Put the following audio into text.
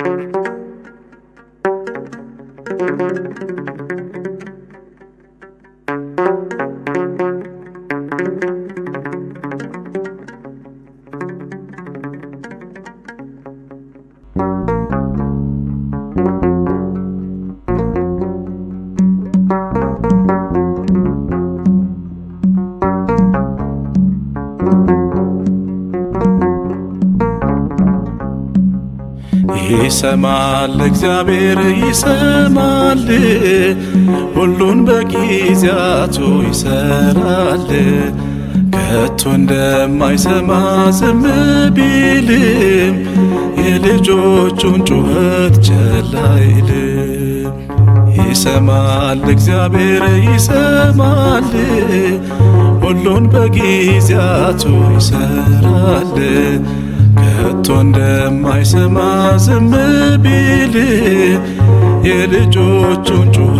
ይሰማል እግዚአብሔር ይሰማል፣ ሁሉን በጊዜያቱ ይሰራል። ከቶ እንደማይሰማ ዝም ቢልም የልጆቹን ጩኸት ቸል አይልም። ይሰማል እግዚአብሔር ይሰማል፣ ሁሉን በጊዜያቱ ይሰራል። ከቶ እንደማይሰማ ዝም ቢል የልጆቹን ጩኸት